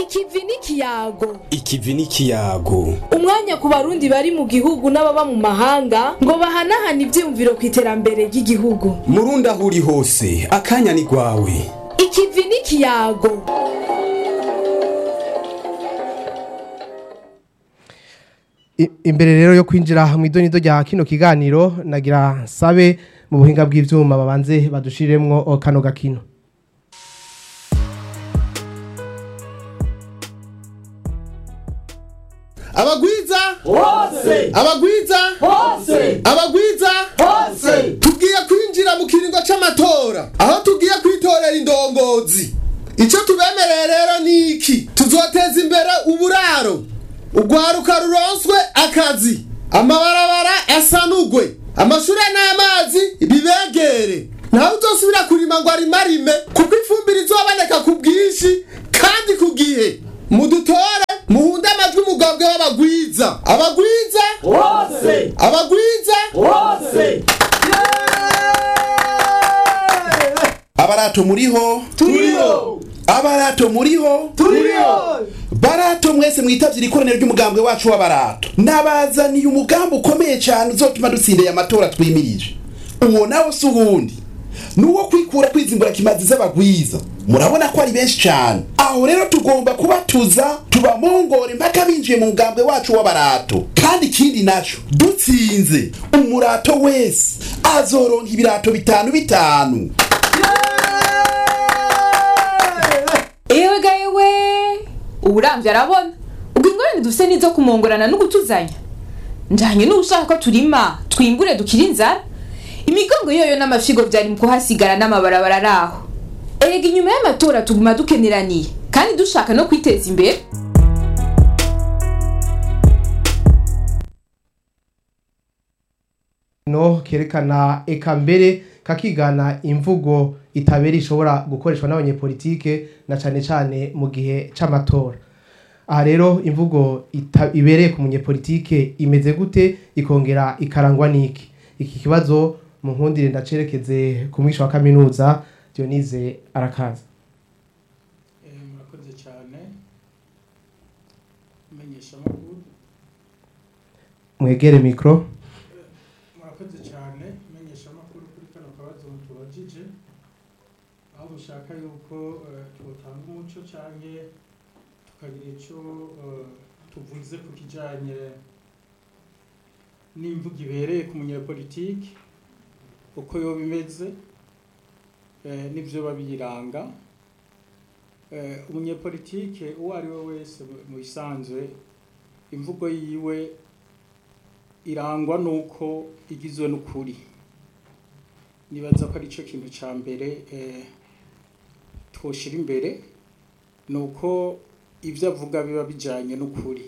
ikivi n'ikiyago ikivi n'ikiyago umwanya ku barundi bari mu gihugu n'ababa mu mahanga ngo bahanahane ivyiyumviro ku iterambere ry'igihugu murundi aho uri hose akanya ni rwawe ikivi n'ikiyago I- imbere rero yo kwinjira mu idonido rya kino kiganiro nagira nsabe mu buhinga bw'ivyuma babanze badushiremwo o, kano gakino abagwiza hose abagwiza hose abagwiza hose tugiye kwinjira mu kiringo c'amatora aho tugiye kwitorera indongozi ico tubemereye rero ni iki tuzoteza imbere uburaro urwaruka ruronswe akazi amabarabara asanugwe amashure n'amazi bibegere ntawe uzosubira kurima ngo arimarime kuko ifumbire izoboneka ku bwinshi kandi ku gihe mudutore muhunde amajwi umugambwe w'abagwiza abagwiza hose abagwiza hose abarato muriho turiyo abarato muriho turiyo barato mwese mwitavye ikoraniro ry'umugambwe wacu w'abarato nabazaniye umugambi ukomeye cyane uzotuma dutsindeye amatora twimirije uwo nawo si uwundi nuwo kwikura kwizimbura kimazi z'abagwiza murabona ko ari benshi cyane aho rero tugomba kubatuza tubamongore mpaka binjiye mu mugambwe wacu w'abarato kandi ikindi naco dutsinze umurato wese azoronka ibirato bitanu bitanu ewe ga ewe uburamvye arabona ubwo ingorane dufise nizo kumongorana no gutuzanya njanye n'ushaka ko turima twimbure dukira inzara imigongo yoyo n'amafyigo vyari mu kuhasigara n'amabarabara araho erega inyuma y'amatora tuguma dukeneraniye kandi dushaka no kwiteza imbere no kerekana eka mbere kakigana imvugo itabera ishobora gukoreshwa n'abanyepolitike na cane cane mu gihe c'amatora aha rero imvugo ita- ibereye ku munyepolitike imeze gute ikongera ikarangwa n'iki iki kibazo mu nkundire ndacerekeze ku mwisha wa kaminuza Dionise arakaza Eh, murakoze cyane menyesha amakuru mwegere mikro murakoze cyane menyesha amakuru kuri kano kabazo tubajije aho mushaka yuko eh, twotanga umuco canke tukagira ico eh, tuvuze ku kijanye n'imvugo ibereye ku munyepolitike uko yoba imeze eh, n'ivyo babiyiranga eh, umunyepolitike uwo ari we wese mu- mu bisanzwe imvugo yiwe irangwa nuko igizwe n'ukuri nibaza ko ari cyo kintu cya mbere eh, twoshira imbere ni uko ibyo avuga biba bijyanye n'ukuri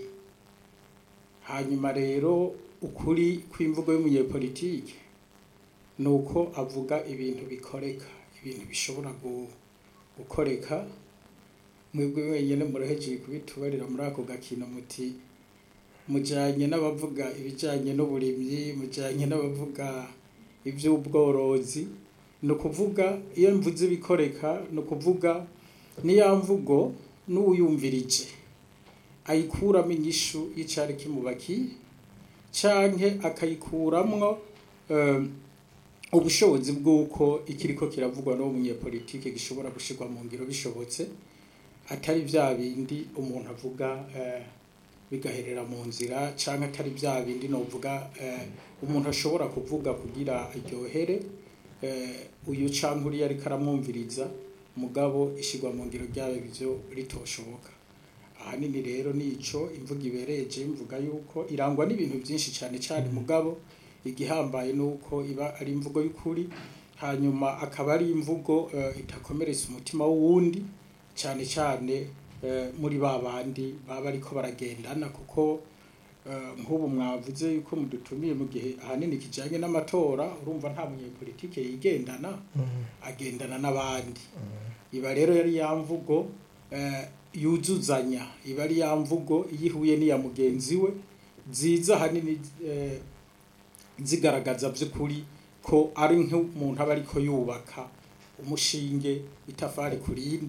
hanyuma rero ukuri kw'imvugo y'umunyepolitike ni uko avuga ibintu bikoreka ibintu bishobora gu- gukoreka mwebwe wenyine murahejeye kubitubarira muri ako gakino muti mujanye n'abavuga ibijanye n'uburimyi mujanye n'abavuga ivy'ubworozi ni ukuvuga iyo mvuze ibikoreka ni ukuvuga niya mvugo n'uwuyumvirije ayikuramo inyishu y'icari kimubakiye canke akayikuramwo um, ubushobozi bw'uko ikiriko kiravugwa n'uwo munyepolitike gishobora gushirwa mu ngiro bishobotse atari vya bindi umuntu avuga eh, bigaherera mu nzira canke atari vya bindi novuga eh, umuntu ashobora kuvuga kugira aryohere eh, uyu canke uriya ariko aramwumviriza mugabo ishigwa mu ngiro ryayo ivyo ritoshoboka ahanini rero nico imvuga ibereye je mvuga yuko irangwa n'ibintu byinshi cyane cyane mugabo igihambaye nuko iba ari imvugo y'ukuri hanyuma akaba ari imvugo eh, itakomeretsa umutima w'uwundi cyane cyane eh, muri ba bandi baba ariko baragendana kuko eh, nk'ubu mwavuze yuko mudutumiye mu gihe ahanini kijanye n'amatora urumva nta munyepolitike yigendana agendana n'abandi iba rero yari ya mvugo eh, yuzuzanya iba ari ya mvugo iyo ihuye n'iya mugenzi we ziza ahanini eh, zigaragaza by'ukuri ko ari nk'umuntu aba ariko yubaka umushinge itafari ku rindi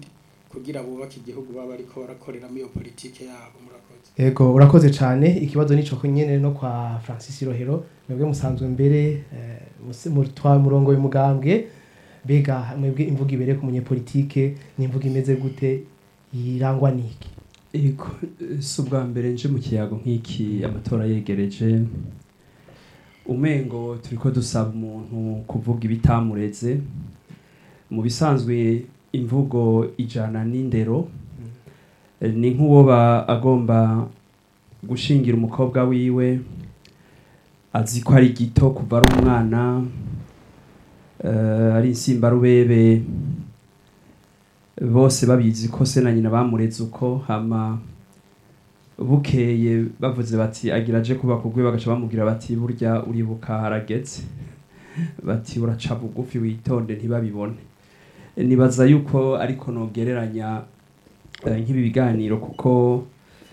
kugira bubake igihugu baba bariko barakoreramo iyo politike yabo murakoze Ego urakoze cyane ikibazo nico ko nyene no kwa Francis Rohero mwebwe musanzwe mbere eh, muse- mutwa murongo y'umugambwe bega mwebwe imvugo ibere ku munyepolitike ni imvugo imeze gute irangwa niki Ego, eh, si ubwa mbere nje mu kiyago nk'iki amatora yegereje umengo turiko dusaba umuntu kuvuga ibitamureze mu bisanzwe imvugo ijana n'indero Eh, ni nk'uwoba agomba gushingira umukobwa wiwe azi ko ari gito kuva ari umwana eh, ari insimbarubebe bose babizi ko se na nyina bamureze uko hama bukeye bavuze bati agira aje kuba kugwe bagaca bamubwira bati burya uribuka harageze bati uraca bugufi witonde ntibabibone nibaza yuko ariko nogereranya eh, nk'ibi biganiro kuko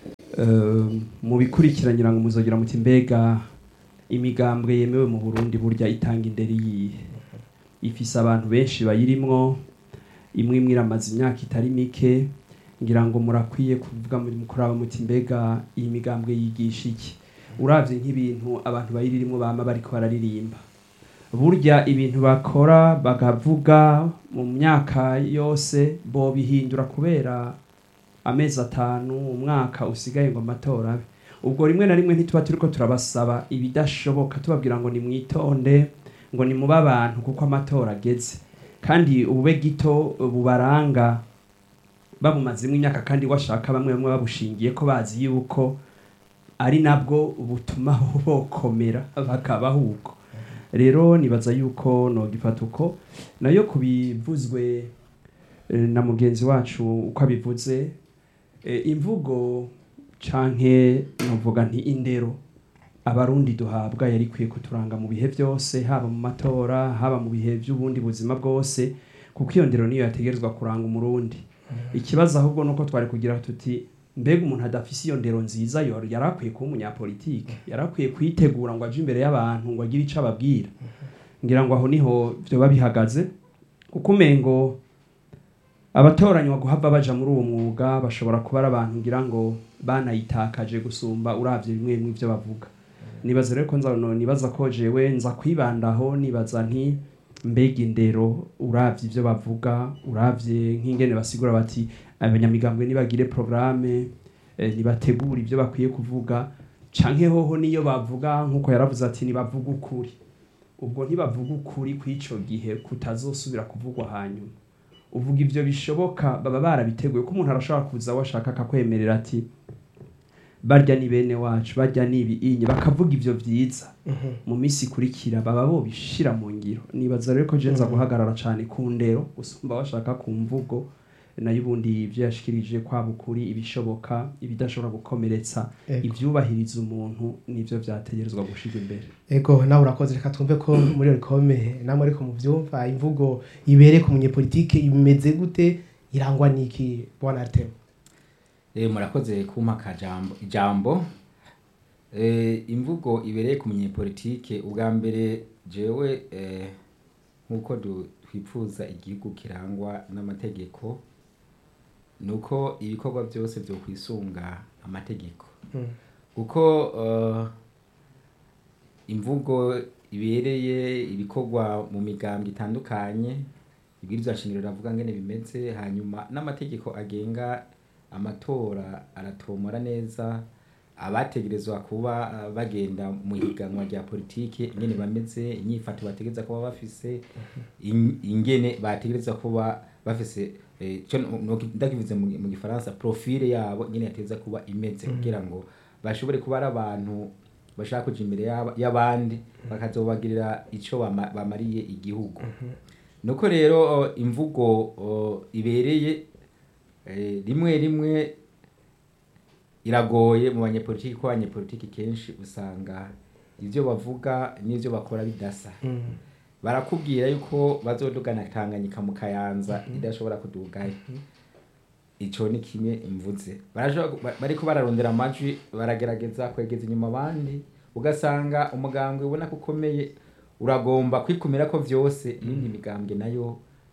eh, mu bikurikiranyira ngo muzogira muti mbega imigambwe yemewe mu Burundi burya itanga inderi yihe ifise abantu benshi bayirimwo imwe imwe iramaze imyaka itari mike ngira ngo murakwiye kuvuga muri kuraba muti mbega iyi migambwe yigisha iki uravye nk'ibintu abantu bayirimwo bama bariko bararirimba burya ibintu bakora bakavuga mu myaka yose bobihindura kubera amezi atanu umwaka usigaye ngo amatora abe ubwo rimwe na rimwe ntituba turiko turabasaba ibidashoboka tubabwira ngo nimwitonde ngo nimube abantu kuko amatora ageze kandi ubube gito bubaranga babumazemo imyaka kandi washaka bamwe bamwe babushingiye ko bazi yuko ari nabwo butuma bokomera bakabaho uko rero nibaza yuko nogifata uko nayo kubivuzwe eh, na mugenzi wacu uko abivuze eh, imvugo canke novuga nti indero abarundi duhabwa yari kwiye kuturanga mu bihe byose haba mu matora haba mu bihe by'ubundi buzima bwose kuko iyo ndero niyo yategerezwa kuranga umurundi ikibazo ahubwo nuko twari kugira tuti mbega umuntu adafise iyo ndero nziza yo yari akwiye kuba umunyapolitike yari akwiye kwitegura ngo aje imbere y'abantu ngo agire ico ababwira ngira ngo aho niho vyoba bihagaze kuko umengo abatoranywa guhava baja muri uwo mwuga bashobora kuba ari abantu ngira ngo banayitakaje gusumba uravye bimwe bimwe ivyo bavuga nibaza rero ko nza no nibaza ko jewe nza kwibandaho nibaza nti mbega indero uravye ivyo bavuga uravye nk'ingene basigura bati abanyamigambwe nibagire programme eh, nibategura ivyo bakwiye kuvuga canke hoho niyo bavuga nkuko yaravuze ati nibavuga ukuri ubwo ntibavuga ukuri kw'ico gihe kutazosubira kuvugwa hanyuma uvuga ivyo bishoboka baba barabiteguye ko umuntu arashobora kuza washaka akakwemerera ati barya ni bene wacu barya ni ibinye bakavuga ivyo vyiza mu minsi ikurikira baba bobishira mu ngiro nibaza rero ko je nza guhagarara cane ku ndero gusumba bashaka ku mvugo nayo ubundi ivyo yashikirije kwaba ukuri ibishoboka ibidashobora gukomeretsa Ego. ivyubahiriza umuntu nivyo vyategerezwa gushirwa imbere ego nawe urakoze reka twumve ko muri rikome namwe ariko muvyumva imvugo ibere ku munyepolitike imeze gute irangwa niki bwana Artem Eh, murakoze kumpa akajambo ijambo eh, imvugo ibereye ku munyepolitike ubwa mbere jewe eh, nk'uko du- twipfuza igihugu kirangwa n'amategeko nuko ibikorwa byose byo kwisunga amategeko kuko eh, imvugo ibereye ibikorwa mu migambwe itandukanye ibwirizwa nshingiro ravuga ngene bimeze hanyuma n'amategeko agenga amatora aratomora neza abategerezwa kuba uh, bagenda mu higanwa rya politike ingene bameze inyifato bategereza kuba bafise in- ingene bategereza kuba bafise eh, co no- no- ndakivuze mu mu gifaransa profile yabo ingene yategereza kuba imeze kugira ngo bashobore kuba ari abantu bashaka kuja imbere y'aba- y'abandi bakazobagirira ico bama- bamariye igihugu nuko rero o, imvugo o, ibereye eh, rimwe rimwe iragoye mu banyepolitiki ko abanyepolitiki kenshi usanga ivyo bavuga n'ivyo bakora bidasa barakubwira yuko bazodugana tanganyika mu kayanza idashobora kudugayo ico ni kimwe mvuze Barashobora- ba- bariko bararondera amajwi baragerageza kwegeza inyuma abandi ugasanga umugambwe ubona ko ukomeye uragomba kwikumira ko vyose iyindi migambwe nayo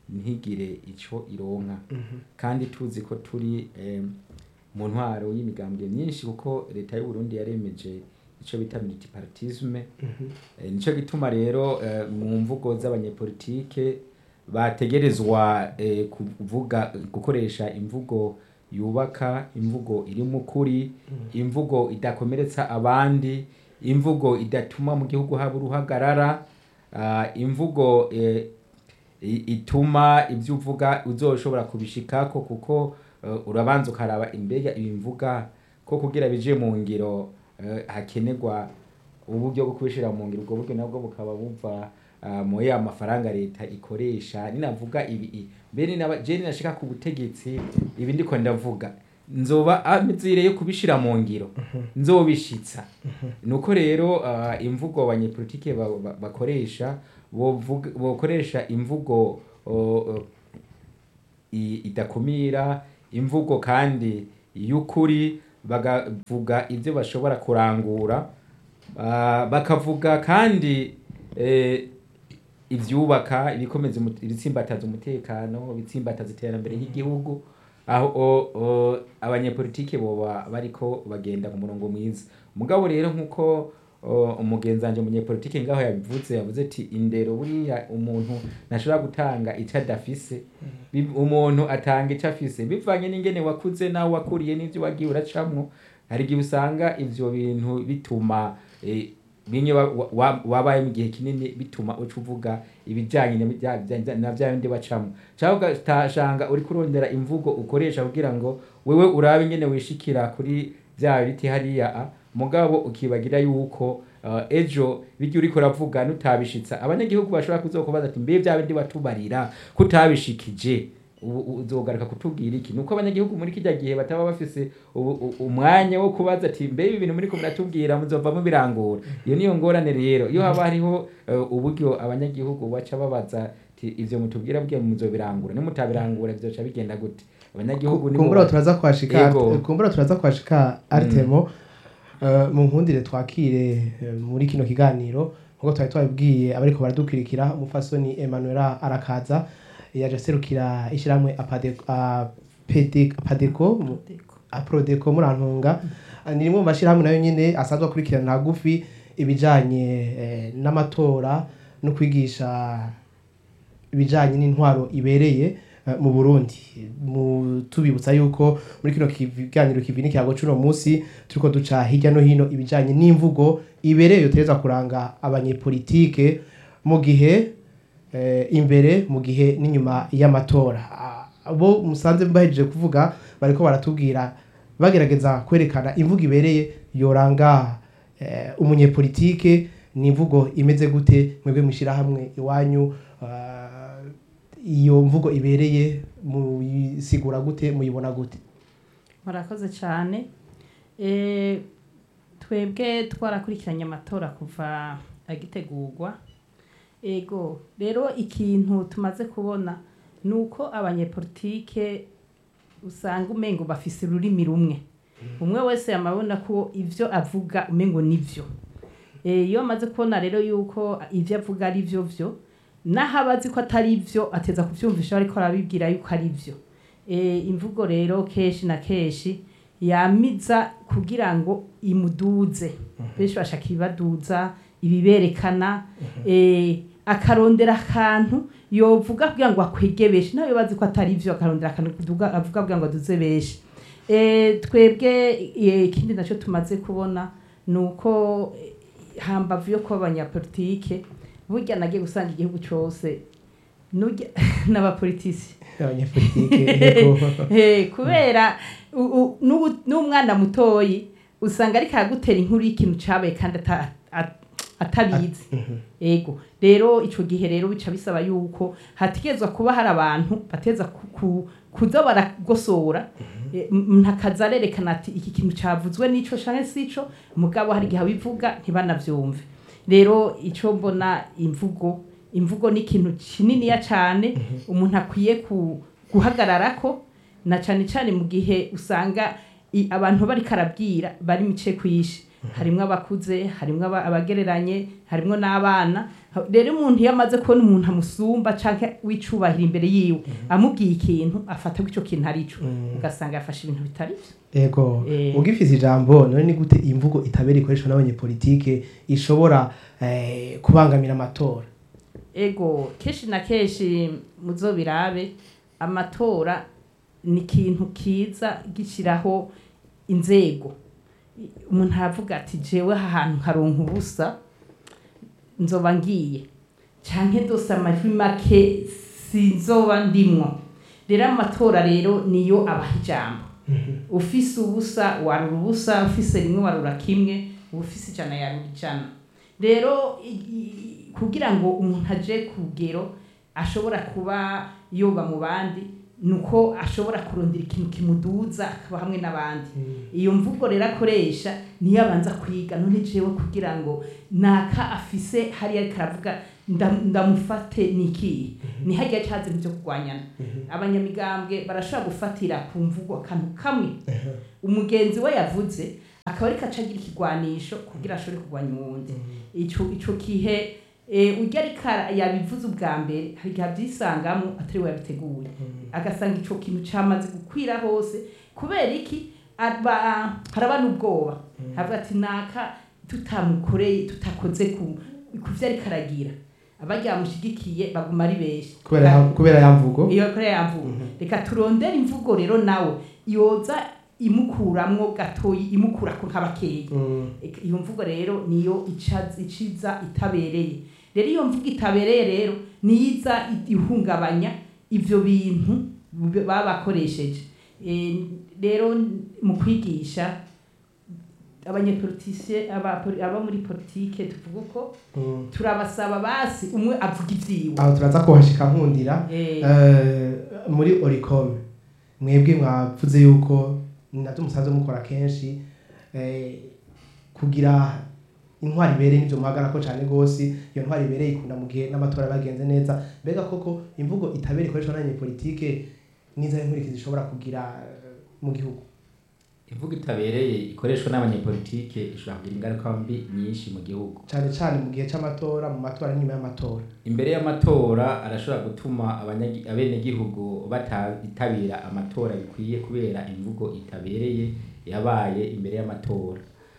ntigire ico ironka kandi tuzi ko turi eh, mu ntwaro y'imigambwe myinshi kuko leta y'u Burundi yaremeje ico bita multipartisme Eh, nico gituma rero eh, mu mvugo z'abanyepolitike bategerezwa eh, kuvuga gukoresha imvugo yubaka imvugo iri mu kuri imvugo idakomeretsa abandi imvugo idatuma mu gihugu haba uruhagarara ah, imvugo eh, i- ituma ibyo uvuga uzoshobora kubishikako kuko eh, urabanza ukaraba imbega ibimvuga ko kugira bije mu ngiro eh, hakenerwa uburyo bwo kubishira mu ngiro ubwo buryo nabwo bukaba buva ah, muri ya mafaranga leta ikoresha ninavuga ibi i- mbere naba je ninashika ku butegetsi ibi ndiko ndavuga nzoba amizire yo kubishira mu ngiro nzobishitsa nuko rero ah, imvugo abanyepolitike ba- ba- bakoresha bovuga- bokoresha imvugo o- o, i- idakumira imvugo kandi y'ukuri bagavuga ibyo bashobora kurangura Ah, bakavuga kandi eh, ibyubaka ibikomeza umu- ibitsimbataza umutekano ibitsimbataza iterambere ry'igihugu aho o- o, abanyepolitike boba bariko bagenda ku murongo mwiza mugabo rero nk'uko o, umugenzanje umunyepolitike ngaho yabivuze yavuze ati indero buriya umuntu ntashobora gutanga icyo adafise Bi- umuntu atanga icyo afise bivanye n'ingene wakuze nawe wakuriye n'ibyo wagiye uracamwo hari igihe usanga ivyo bintu bituma eh, bimwe wa- wa- wa- wabaye mu gihe kinini bituma uca uvuga ibijyanye na bya- bya- na bya bindi bacamo cyangwa ugasanga uri kurondera imvugo ukoresha kugira ngo wewe urabe ingene wishikira kuri bya biti hariya a, mugabo ukibagira yuko uh, ejo bijya uriko uravuga nutabishitsa abanyagihugu bashobora kuzokubaza ati mbe bya bindi watubarira kutabishikije ubu uzogaruka kutubwira iki nuko abanyagihugu muri kijya gihe bataba bafise ubu- u- umwanya wo kubaza ati mbe ibi bintu muriko muratubwira muzova mubirangura iyo niyo ngorane rero iyo haba hariho eh, uburyo abanyagihugu baca babaza ati ivyo mutubwira bwiye muzobirangura nimutabirangura bizoca bigenda gute abanyagihugu nibo kumbura ba- turaza kwashika Yego. kumbura turaza kwashika Artemo eh, mu nkundire twakire eh, muri kino kiganiro nkuko twari twabibwiye abariko baradukwirikira umufasoni Emmanuel arakaza yaje aserukira ishyirahamwe Apade- Apede- apadeco mu- aprodeco murantunga ni rimwe mu mashyirahamwe nayo nyine asanzwe akurikirana hagufi ibijanye eh, n'amatora no kwigisha ibijanye n'intwaro ibereye eh, mu Burundi mu tubibutsa yuko muri kino kiganiro kivini kiyago cuno munsi turiko duca hirya no hino ibijanye n'imvugo ibereye yotereza kuranga abanyepolitike mu gihe eh, imbere mu gihe n'inyuma y'amatora Ah, abo musanze bahejeje kuvuga bariko baratubwira bagerageza kwerekana imvugo ibereye yoranga eh, umunyepolitike ni imvugo imeze gute mwebwe mwishirahamwe iwanyu ah, iyo mvugo ibereye muyisigura gute muyibona gute murakoze cyane Eh, twebwe twarakurikiranye amatora kuva agitegurwa ego rero ikintu tumaze kubona ni uko abanyepolitike usanga umengo bafise ururimi rumwe umwe wese yamabona ko ivyo avuga umengo nivyo Eh, iyo amaze kubona rero yuko ivyo avuga ari vyo vyo naho abazi ko atari vyo ateza kuvyumvisha ariko arabibwira yuko ari vyo Eh, imvugo rero kenshi na kenshi yamiza kugira ngo imuduze benshi bashaka ibibaduza ibiberekana eh, akarondera akantu yovuga kugira ngo akwege benshi nawe bazi ko atari vyo akarondera akantu kuduga- avuga kugira ngo aduze benshi Eh, twebwe eh, ikindi nacyo tumaze kubona ni uko eh, hambavu yo kuba abanyapolitike burya nagiye gusanga igihugu cyose nujya n'abapolitisi abanyepolitike yego. Eh, kubera u- u- n'ubu- n'umwana mutoyi usanga ariko aragutera inkuru y'ikintu cabaye kandi ata- at- atabizi ego rero ico gihe rero bica bisaba yuko hategerezwa kuba hari abantu bateza ku- ku- kuza baragosora Eh, m- ntakaza arerekana ati iki kintu cavuzwe n'ico canke sico mugabo hari igihe abivuga ntibanavyumve rero ico mbona imvugo imvugo ni ikintu kininiya cane umuntu akwiye ku- guhagararako na cane cane mu gihe usanga i- abantu bariko arabwira bari mice kwishi harimwo abakuze harimwo aba- abagereranye harimwo n'abana Ha- rero umuntu iyo amaze kubona umuntu amusumba canke wicubahira imbere yiwe amubwiye ikintu afata ko ico kintu arico ugasanga yafashe ibintu bitari vyo ego Eh. ugifise ijambo none ni gute iyi mvugo itabera ikoreshwa n'abanyepolitike ishobora eh, kubangamira amatora ego kenshi na kenshi muzobirabe amatora ni ikintu kiza gishyiraho inzego umuntu aravuga ati jewe aha hantu haronka ubusa nzoba ngiye cyangwa ndose amajwi make sinzoba ndimwo rero amatora rero niyo abaha ijambo ufise ubusa warura ubusa ufise rimwe warura kimwe ufise ijana yarura ijana rero i- i- kugira ngo umuntu aje ku rugero ashobora kuba yoba mu bandi nuko ashobora kurondera ikintu kimuduza akaba hamwe n'abandi iyo mvugo rero akoresha niyo abanza kwiga none jewe kugira ngo naka afise hariya ariko aravuga ndam- ndamufate nikihe ni hajya cyaze mu byo kurwanyana abanyamigambwe barashobora gufatira ku mvugo akantu kamwe umugenzi we yavuze akaba ariko aca agira ikigwanisho kugira ashobore kurwanya uwundi ico ico kihe eh, urya ariko ara- yabivuze ubwa mbere hari igihe abyisangamo atari we yabiteguye agasanga ico kintu camaze gukwira hose kubera iki aba- haraba n'ubwoba havuga ati naka tutamukoreye tutakoze ku ku vyo ariko aragira abarya bamushigikiye baguma ari benshi kubera ya- kubera ya mvugo iyo kure yamvugo reka turondere imvugo rero nawe yoza imukuramwo gatoyi imukura ko nk'abakeyi Mm. Eka iyo mvugo rero niyo icaza iciza itabereye rero iyo mvugo itabereye rero niyiza i- ihungabanya ivyo bintu b- baba bakoresheje Eh, rero mu kwigisha abanyepolitisiye aba aba muri politike tuvuga uko Mm. turabasaba basi umwe avuga ivyiwe aho turaza kuhashika nkundira Eh. Eh, muri oricom mwebwe mwavuze yuko nabyo musanzwe mukora kenshi eh, kugira intwari ibereye nibyo muhagara ko cyane rwose iyo ntwari ibereye ikunda mu gihe n'amatora bagenze neza mbega koko imvugo itabera ikoreshwa n'abanyepolitike n'izahe nkurikizi zishobora kugira eh, mu gihugu imvugo itabereye ikoreshwa n'abanyepolitike ishobora kugira ingaruka mbi nyinshi mu gihugu cyane cyane mu gihe cy'amatora mu matora n'inyuma y'amatora imbere y'amatora arashobora gutuma abanyagi- abenegihugu batitabira amatora bikwiye kubera imvugo itabereye yabaye imbere y'amatora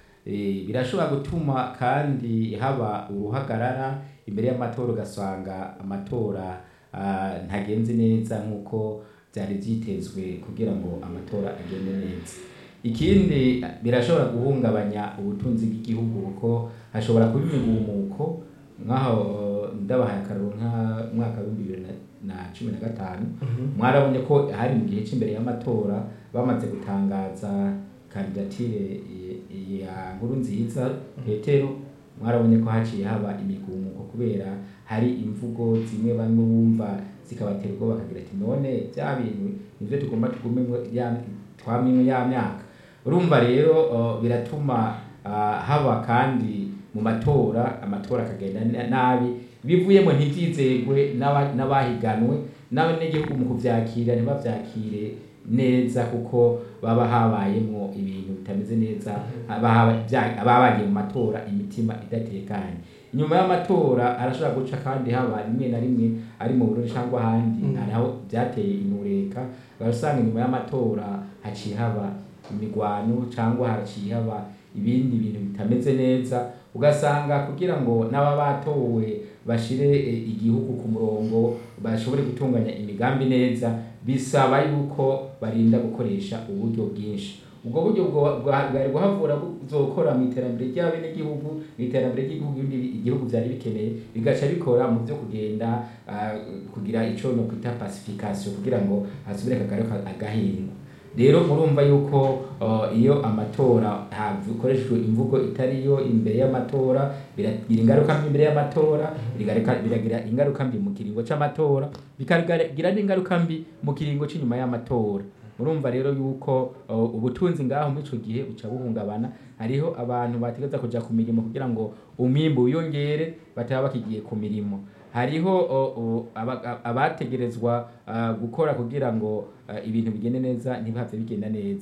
Eh, birashobora gutuma kandi haba uruhagarara imbere y'amatora ugasanga amatora ah, ntagenze neza nk'uko byari byitezwe kugira ngo amatora agende neza ikindi birashobora guhungabanya ubutunzi bw'igihugu kuko hashobora kuba imigumuko nk'aho eh, ndabahaye akararo nk'umwaka w'ibihumbi bibiri na- na cumi na gatanu mwarabonye ko hari mu gihe cy'imbere y'amatora bamaze gutangaza kandidatire ya- ya nkuru nziza petero mwarabonye ko haciye haba imigumuko kubera hari imvugo zimwe bamwe bumva zikabatera ubwoba bakagira ati none bya bintu nivyo tugomba tugumemwo ya- twamimwe ya myaka urumva rero uh, biratuma uh, haba kandi mu matora amatora akagenda na- nabi bivuyemo ntivyizegwe n'aba- n'abahiganwe n'abanyagihugu mu kuvyakira ntibavyakire neza kuko baba habayemwo ibintu bitameze neza haba haba- bya- baba bagiye mu matora imitima idatekanye inyuma y'amatora arashobora guca kandi haba rimwe na rimwe ari mu Burundi cyangwa ahandi Mm. hari aho byateye intureka ugasanga inyuma y'amatora haciye haba imigwano cyangwa haciye haba ibindi bintu bitameze neza ugasanga kugira ngo n'aba batowe bashire eh, igihugu ku murongo bashobore gutunganya imigambi neza bisaba yuko barinda gukoresha uburyo bwinshi ubwo buryo bwo- bwa- bwari guhavura buzokora mu iterambere ry'abenegihugu mu iterambere ry'igihugu ibindi igihugu byari bikeneye bigaca bikora mu byo kugenda ah, kugira ico no kwita pacification kugira ngo hasubire kagaruka agahingwa rero murumva yuko uh, iyo amatora hakoreshejwe imvugo itariyo imbere y'amatora biragira ingaruka mbi imbere y'amatora bigareka- biragira ingaruka mbi mu kiringo c'amatora bikagira n'ingaruka mbi mu kiringo c'inyuma y'amatora murumva rero yuko uh, ubutunzi ngaho muri ico gihe buca buhungabana hariho abantu bategeza kuja ku mirimo kugira ngo umwimbu wiyongere bataba bakigiye ku mirimo hariho uh, uh, aba- abategerezwa uh, gukora kugira ngo uh, ibintu bigende neza ntibihave bigenda neza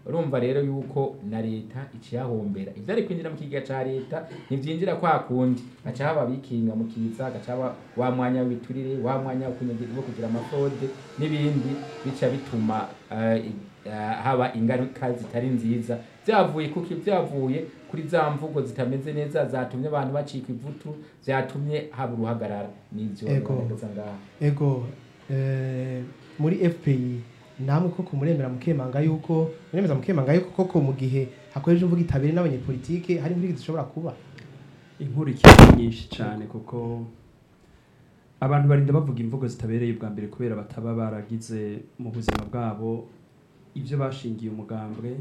urumva rero yuko na leta iciyahombera ivyo ari kwinjira mu kigega ca leta ntivyinjira kwa kundi gaca haba bikinga mu kiza gaca haba wa mwanya w'ibiturire wa mwanya wo kunyegeza- wo kugira amafrode n'ibindi bica bituma eh, eh, haba ingaruka zitari nziza vyavuye kuki vyavuye kuri za mvugo zitameze neza zatumye abantu bacika ivutu vyatumye haba uruhagarara n'ivyo Ego. nibonekeza ngaha ego eh, muri fpI namwe koko muremera mukemanga yuko muremeza mukemanga yuko koko mu gihe hakoresha imvugo itabiri n'abanyepolitike hari imvugo zishobora kuba inkurikije nyinshi cyane kuko abantu barinda bavuga imvugo zitabereye ubwa mbere kubera bataba baragize mu buzima bwabo ibyo bashingiye umugambwe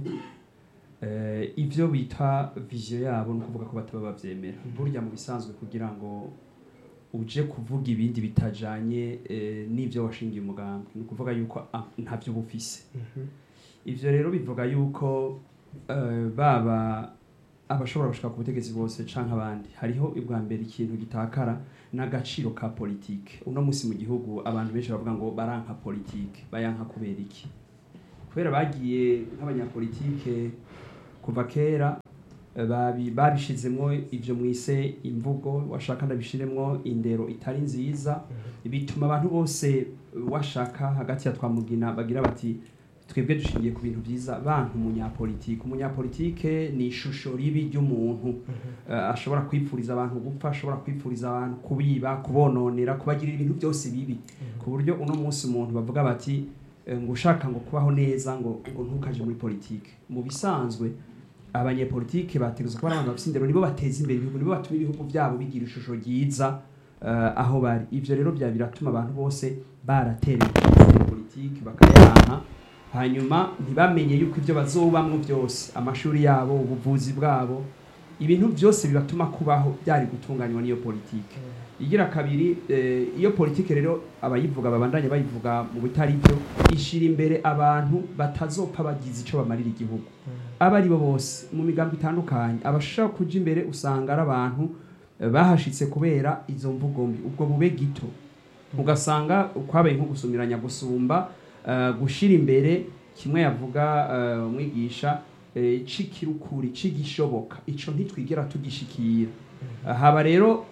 eh, ibyo bita viziyo yabo ni ukuvuga ko bataba babyemera burya mu bisanzwe kugira ngo uje kuvuga ibindi bitajanye eh, n'ibyo washingiye umugambwe ni ukuvuga yuko ah, ntavyo bufise ivyo rero bivuga yuko eh, baba abashobora gushika ku butegetsi bose canke abandi hariho ubwa mbere ikintu gitakara n'agaciro ka politike uno musi mu gihugu abantu benshi bavuga ngo baranka politike bayanka kubera iki kubera bagiye nk'abanyapolitike kuva kera eh, babi- babishizemwo ivyo mwise imvugo washaka ndabishiremwo indero itari nziza bituma abantu bose washaka hagati ya twamugina bagira bati twebwe dushingiye ku bintu byiza bantu umunyapolitike umunyapolitike ni ishusho ribi ry'umuntu Eh, ashobora kwipfuriza abantu gupfa ashobora kwipfuriza abantu kubiba kubononera kubagirira ibintu byose bibi ku buryo uno munsi umuntu bavuga bati eh, ngo ushaka ngo kubaho neza ngo ngo ntukaje muri politike mu bisanzwe abanyepolitike bategerezwa kuba ari abantu bafite indero nibo bateza imbere ibihugu nibo batuma ibihugu byabo bigira ishusho ryiza eh, aho bari ivyo rero bya biratuma abantu bose baratereye muri politike bakayanka hanyuma ntibamenye yuko ibyo bazobamwo byose amashuri yabo ubuvuzi bwabo ibintu byose bibatuma kubaho byari gutunganywa n'iyo politike igira kabiri eh, iyo politike rero abayivuga babandanya bayivuga mu bitari byo ishira imbere abantu batazopfa bagize ico bamarira igihugu aba ari bo bose mu migambi itandukanye abashaka kuja imbere usanga ari abantu eh, bahashitse kubera izo mvugo mbi ubwo bube gito ugasanga kwabaye nko gusumiranya gusumba eh, gushira imbere kimwe yavuga eh, umwigisha eh, c'ikirukuri c'igishoboka ico ntitwigera tugishikira haba rero